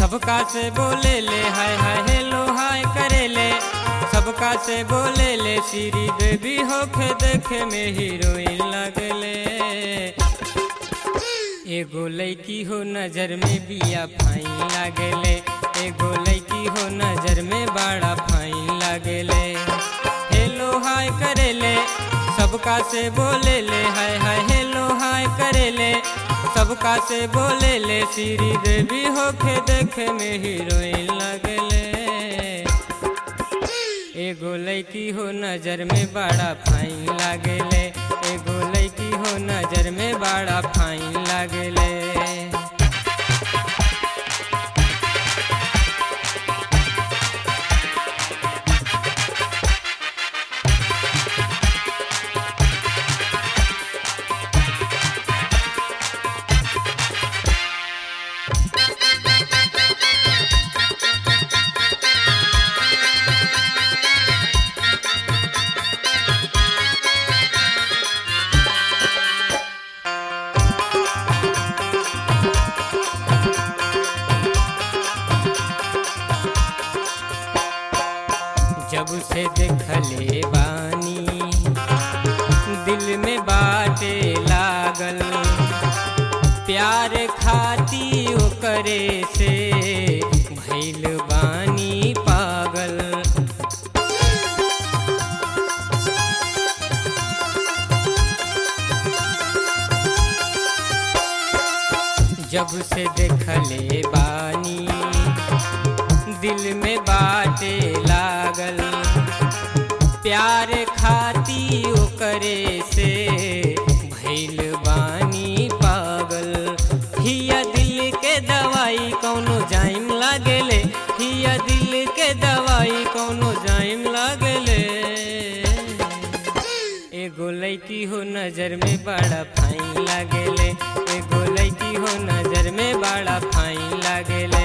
सबका से बोले ले हाय हाय हेलो हाय करे ले सबका से बोले ले श्री देवी होखे देखे में हीरोइन लगले एगो लड़की हो नजर में बिया फाइन लागले एगो लड़की हो नजर में बड़ा फाइन लागले हेलो हाय करेले सबका से बोले ले हाय हाय हेलो हाय करेले सबका से बोले ले श्री देवी होके देखे में हीरोइन लगले एगो लड़की हो नजर में बड़ा फाइन लागले एगो लड़की हो नजर में बड़ा फाइन लागले जब से देखले बानी दिल में बाटे लागल प्यार खाती ओकरे से भैल बानी पागल जब से देखले बानी दिल में बाटे लागल प्यार खाती ओकरे से भैल बानी पागल हिया दिल के दवाई कौनो जाइम लागले हिया दिल के दवाई कौनो जाइम लागले एगो लड़की हो नजर में बड़ा फाइन लागले एगो लड़की हो नजर में बड़ा फाइन लागले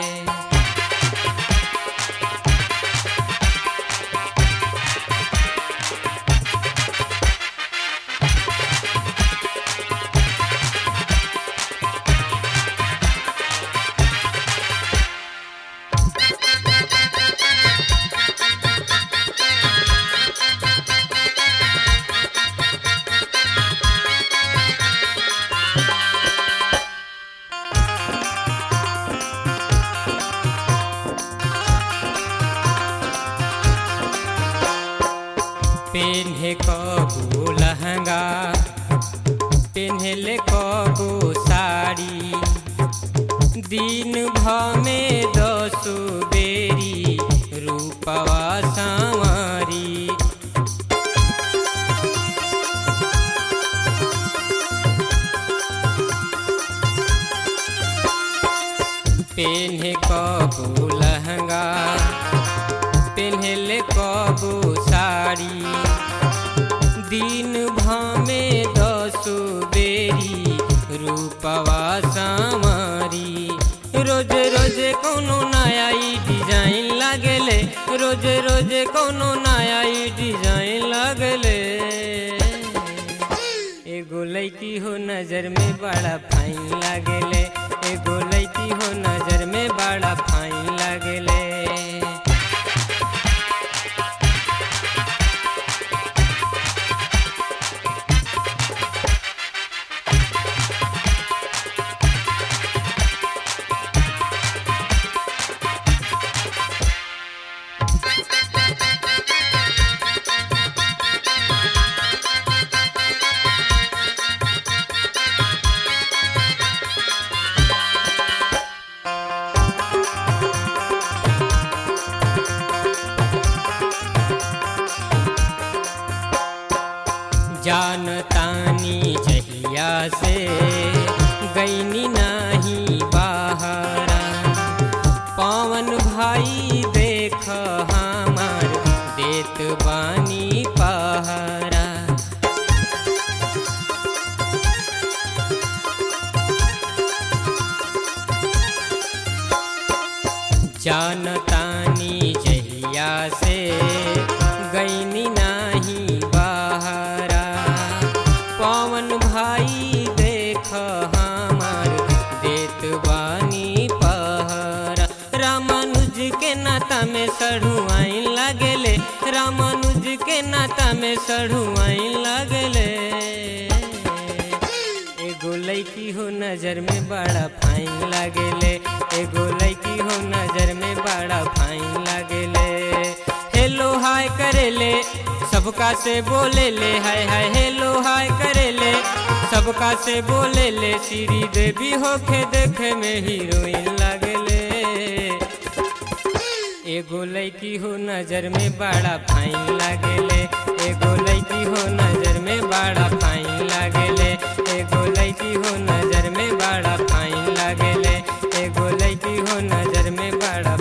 पेन्हे कबो लहंगा पेन्हले कबो साड़ी दिन भर में दस बेरी रूपवा संवारी पेन्हे कबो लहंगा पेन्हले कबो साड़ी दिन भामे दस बेरी रूपवा संवारी रोज रोज कोनो नया ई डिजाइन लागले रोज रोज कोनो नया ई डिजाइन लागले एगो लड़की हो नजर में बड़ा फाइन लागले एगो लड़की हो नजर में बड़ा फाइन लागले जानतानी जहिया से गईनी नाही बाहरा पवन भाई देख हमार देत बानी पहरा जानतानी जहिया से गईनी नाही बाहरा पवन भाई देख हमार देत बानी पहरा में सढ़ुआई लगले एगो लैकी हो नजर में बड़ा फाइन लागेले एगो लैकी हो नजर में बड़ा फाइन लागेले हेलो हाय करेले सबका से बोले ले हाय हाय हेलो हाय करेले सबका से बोले ले श्री देवी होके देखे में हीरोइन लागेले एगो लैकी हो नजर में बड़ा फाइन लागेले एगो लैकी हो नजर में बड़ा फाइन लागेले एगो लैकी हो नजर में बड़ा फाइन लागेले एगो लैकी हो नजर में बड़ा